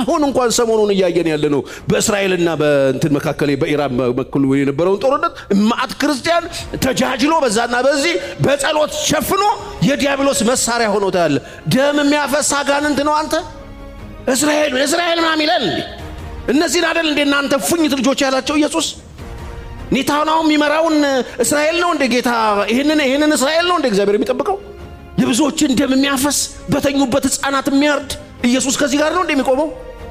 አሁን እንኳን ሰሞኑን እያየን ያለ ነው። በእስራኤልና በእንትን መካከል በኢራን በኩል የነበረውን ጦርነት ማዕት ክርስቲያን ተጃጅሎ በዛና በዚህ በጸሎት ሸፍኖ የዲያብሎስ መሳሪያ ሆኖ ታያለ። ደም የሚያፈስ አጋንንት ነው። አንተ እስራኤል እስራኤል ምናምን ይላል እንዴ? እነዚህን አደል እንዴ እናንተ ፉኝት ልጆች ያላቸው ኢየሱስ ኔታናው የሚመራውን እስራኤል ነው እንደ ጌታ ይህንን ይህንን እስራኤል ነው እንደ እግዚአብሔር የሚጠብቀው የብዙዎችን ደም የሚያፈስ በተኙበት ሕፃናት የሚያርድ ኢየሱስ ከዚህ ጋር ነው እንደሚቆመው።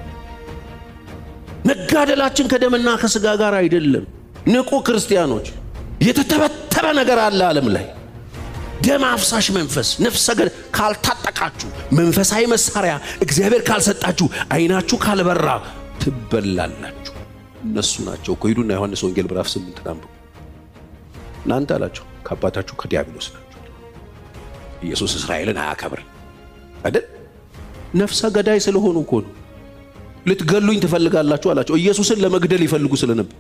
መጋደላችን ከደምና ከስጋ ጋር አይደለም። ንቁ ክርስቲያኖች፣ የተተበተበ ነገር አለ ዓለም ላይ ደም አፍሳሽ መንፈስ ነፍሰ ገ ካልታጠቃችሁ መንፈሳዊ መሳሪያ እግዚአብሔር ካልሰጣችሁ አይናችሁ ካልበራ ትበላላችሁ። እነሱ ናቸው እኮ ሂዱና ዮሐንስ ወንጌል ምዕራፍ ስምንት አንብቡ። እናንተ አላቸው ከአባታችሁ ከዲያብሎስ ናቸው። ኢየሱስ እስራኤልን አያከብር አይደል? ነፍሰ ገዳይ ስለሆኑ እኮ ነው። ልትገሉኝ ትፈልጋላችሁ አላቸው። ኢየሱስን ለመግደል ይፈልጉ ስለነበር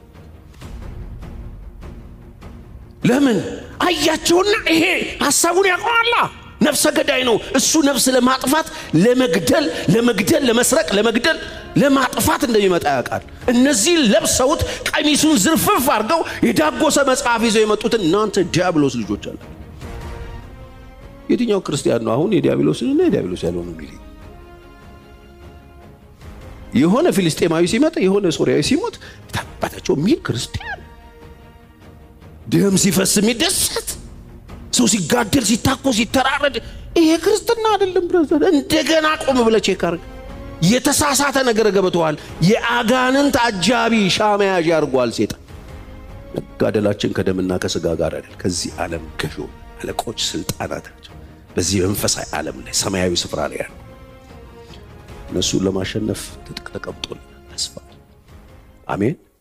ለምን አያቸውና፣ ይሄ ሐሳቡን ያውቀዋላ። ነፍሰ ገዳይ ነው እሱ። ነፍስ ለማጥፋት ለመግደል፣ ለመግደል፣ ለመስረቅ፣ ለመግደል፣ ለማጥፋት እንደሚመጣ ያውቃል። እነዚህ ለብሰውት ቀሚሱን ዝርፍፍ አድርገው የዳጎሰ መጽሐፍ ይዘው የመጡትን እናንተ ዲያብሎስ ልጆች አለ። የትኛው ክርስቲያን ነው አሁን የዲያብሎስንና የዲያብሎስ ያልሆነ የሚል? የሆነ ፊልስጤማዊ ሲመጣ የሆነ ሶሪያዊ ሲሞት ታባታቸው የሚል ክርስቲያን ደም ሲፈስ የሚደሰት ሰው ሲጋደል ሲታኮስ ሲተራረድ ይሄ ክርስትና አይደለም። ብረዘር እንደገና ቆም ብለህ ቼክ አድርግ። የተሳሳተ ነገር ገብተዋል። የአጋንንት አጃቢ ሻመያዥ ያርጓል ሴጣን። መጋደላችን ከደምና ከስጋ ጋር አይደል፣ ከዚህ ዓለም ገዦ አለቆች፣ ስልጣናት ናቸው። በዚህ መንፈሳዊ ዓለም ላይ ሰማያዊ ስፍራ ላይ ያሉ እነሱን ለማሸነፍ ትጥቅ ተቀምጦልናል። ተስፋ አሜን።